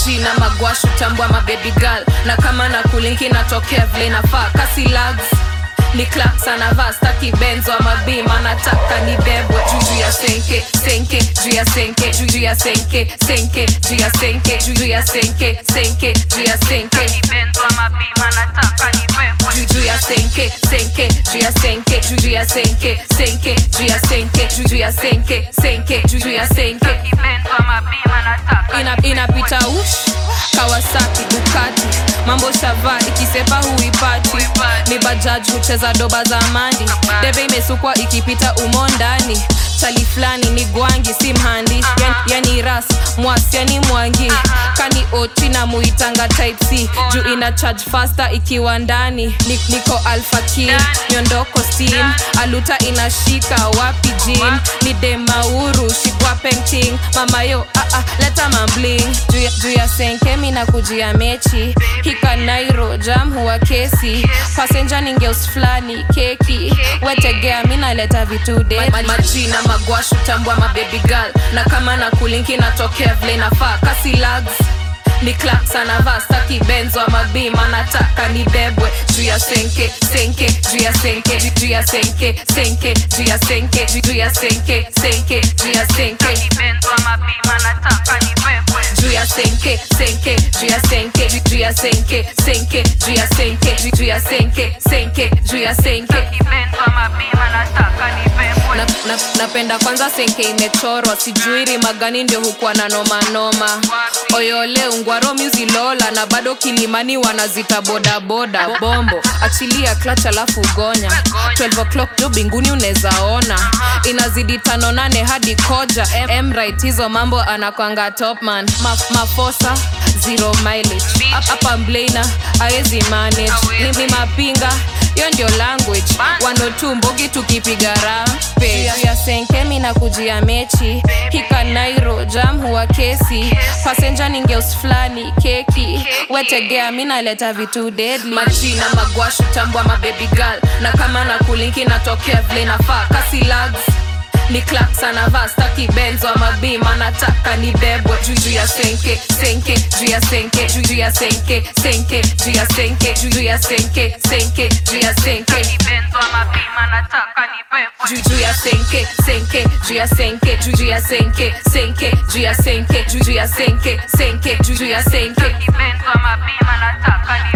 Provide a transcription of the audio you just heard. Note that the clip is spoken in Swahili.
majina magwashu tambwa mababy girl na kama na kulinki natokea vile nafaa kasi lags ni claps anavaa staki benzo ama bima nataka nibebwe juu ya senke senke juu ya senke juu ya senke senke juu ya senke juu ya senke senke juu ya senke benzo ama bima nataka nibebwe juu ya senke senke juu ya senke juu ya senke senke juu ya senke juu ya senke senke juu ya senke benzo ama bima nataka ina, inapita ush kawasaki dukati mambo shava ikisepa huipati ni bajaj hucheza doba za mandi debe imesukwa ikipita umo ndani chali fulani ni gwangi si mhandi yani, yani ras mwasi yani mwangi kani oti na muitanga type c juu ina charge faster ikiwa ndani Ni- niko alpha king miondoko steam aluta inashika wapi jin ni demauru shikwa painting mama yo ah, ah, leta mambling juu ya- juu ya senkemi na kujia mechi hika nairo jam huwa kesi pasenja ningeus fulani keki wetegea mi naleta vitu de Ma- majina magwashu tambwa mababy girl na kama na kulinki natokea vile nafaa kasi lags ni claps anavaa staki benzo ama bima nataka nibebwe juu ya senke senke juu ya senke juu ya senke senke juu ya senke juu ya senke senke juu ya senke benzo ama bima nataka nibebwe juu ya senke senke juu ya senke juu ya senke senke juu ya senke juu ya senke senke juu ya senke benzo ama bima nataka nibebwe na, na, napenda kwanza senke imechorwa sijui rima gani ndio hukuwa na nomanoma oyole ungwaro muzilola na bado kilimani wanazita bodaboda bombo achilia klach alafu gonya 12 o'clock jo binguni unezaona inazidi tano nane hadi koja emrit hizo mambo anakwanga topman Ma, mafosa zero mileage hapa mblena aezi manage ni, ni mapinga hiyo ndio language wanotu mbogi tukipiga rampe ya senkemi na kujia mechi hika nairo jam huwa kesi pasenja ningeus fulani keki wetegea mi naleta vitu deadly majina magwashu tambwa mababy girl na kama na kulinki natokea vile nafaa kasi lags ni claps anavaa staki benzo ama bima nataka nibebwe juu ya senke senke juu ya senke juu ya senke senke juu ya senke juu ya senke senke juu ya senke benzo ama bima nataka nibebwe juu ya senke senke juu ya senke juu ya senke senke juu ya senke juu ya senke senke juu ya senke benzo ama bima nataka